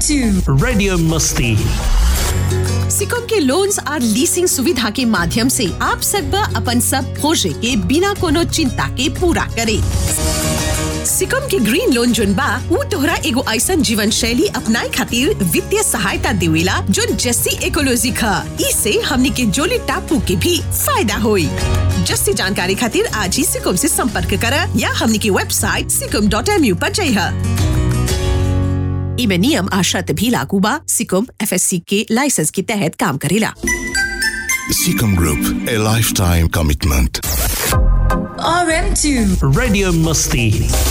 RM2 Radio Musti. Sikkim के loans और leasing सुविधा के माध्यम से आप सब अपन सब खोजे के बिना कोनो चिंता के पूरा करे सिकम के ग्रीन लोन जोन बा ऊ तोहरा एगो ऐसन जीवन शैली अपनाए खातिर वित्तीय सहायता देवेला जोन जस्सी इकोलॉजी खा इसे हमनी के जोली टापू के भी फायदा होई जस्सी जानकारी खातिर आज ही सिकम से संपर्क करा या हमनी की वेबसाइट सिकम डॉट एम यू पर जइहा इमे नियम आ शर्त भी लागू बा सिकम एफएससी के लाइसेंस के तहत काम करेला Seacom Group, a lifetime commitment. RM2 Radio Musti.